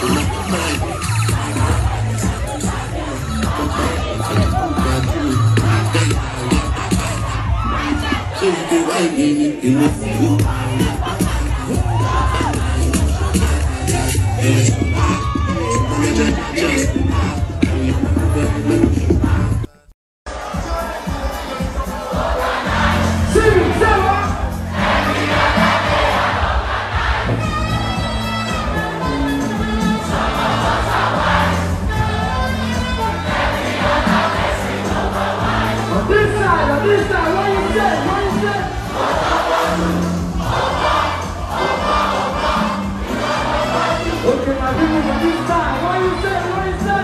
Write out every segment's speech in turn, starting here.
On this side, on this side, what you say? What you say? Okay, my people on this side, what you say? What you say?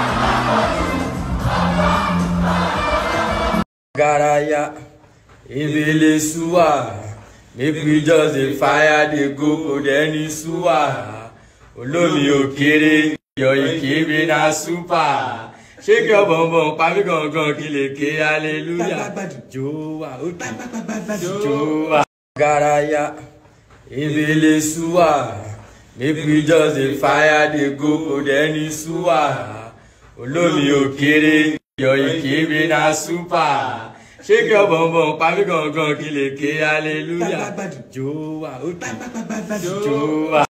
garaya ebele suwa make we just dey fire dey go kò dẹ́ni suwa olómi òkèrè yọ ìkébé na super ṣé kí ọ̀bọ̀nbọ̀n pàmí gangan kí lè ké hallelujah jowa òkè jowa garaya ebele suwa make we just dey fire dey go kò dẹ́ni suwa olómi òkèrè yọ ìkébé na super ṣé kí ọ̀bọ̀nbọ̀n pàmí gangan kí lè ké hallelujah jowa òkè jowa.